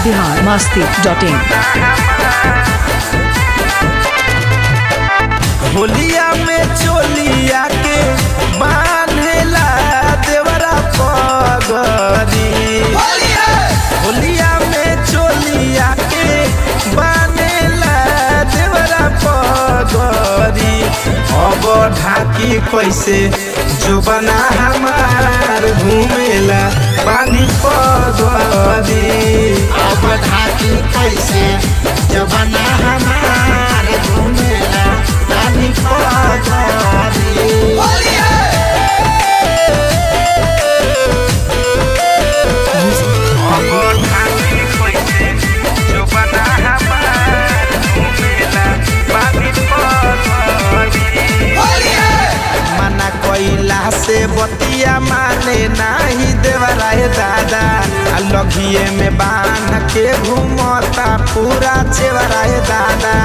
Bihar Masti dot in होलिया में चोलिया के बांधेला देवरा पगरी होलिया में चोलिया के बांधेला देवरा पगरी अब ढाकी कैसे जो बना हमार घूमेला पानी पगरी अब ढाकी कैसे जबना हमार घूमेला रानी पगरी अब ढाकी कैसे जो बना हमार घूमेला पानी पगरी मना कोइला से बतिया माने नाही देवराय दादा आ लघिए में बांध के घूमता पूरा चेवराय दादा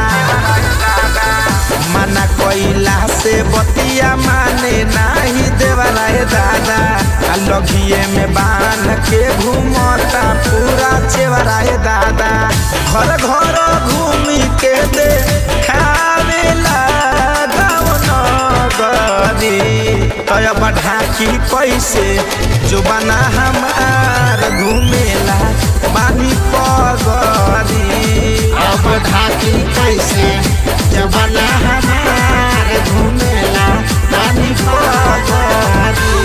मना कोइला से बतिया माने नाही देवराय दादा आ लघिए में बांध के घूमता पूरा चेवराय दादा घर घर घूमी के दे खावेला गाँव नगरी तय ढाकी कैसे जो बना हमार घूमेला बानी पगरी अब ढाकी कैसे जबना हमार घूमेला रानी पगरी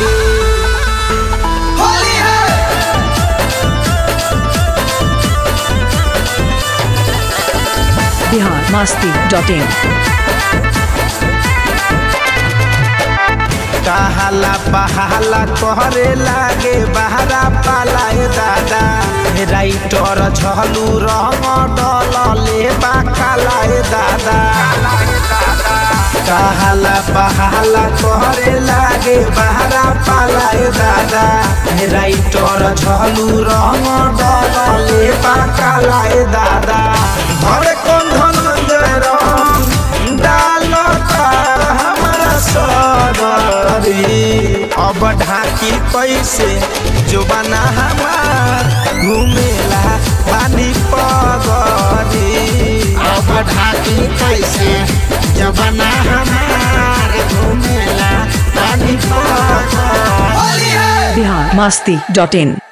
बिहार मस्ती डॉट इन कहाला पहाला कहरे लागे बहरा पालाए दादा राइटर झलू रंग डलले बाकालाए दादा कहाला पहाला कहरे लागे बहरा पालाए दादा राइटर झलू रंग डलले बाकालाए दादा घरे कौन धनंजय रंग डालता हमारा सगरी अब ढाकी कैसे जो बना हमार घूमेला पानी पगरी अब ढाकी कैसे जबना हमार घूमेला रानी पगरी बिहार मस्ती डॉट इन